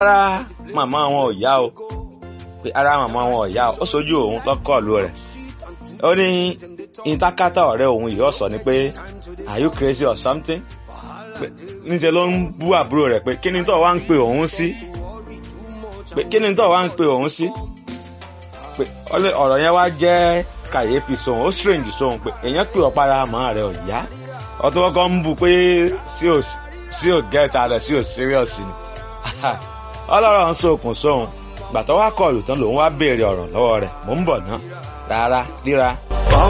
ara màmá wọn ò yá o pé ara màmá wọn ò yá o ó sojú òun lọ́kọ̀ọ̀lù rẹ̀ ó ní ìtakátá ọ̀rẹ́ òun yìí ọ̀sọ̀ ni pé are you crazy or something pé níṣẹ́ ló ń bú àbúrò rẹ̀ pé kí ni tó wá ń pe òun sí pé kí ni tó wá ń pe òun sí pé ọ̀rọ̀ yẹn wá jẹ́ kàyéfì sóhun ó strange sóhun pé èèyàn pè ọ́ para màmá rẹ̀ ò yá ọtún kọ́kọ́ ń bú pé sí ò get ara sí ò serious ni ọlọ́rọ̀ ń sokùn sóhun gbàtọ́ wá kọlù tán lòun wá béèrè ọ̀rọ̀ lọ́wọ́ rẹ̀ mò ń bọ̀ ná rárá ríra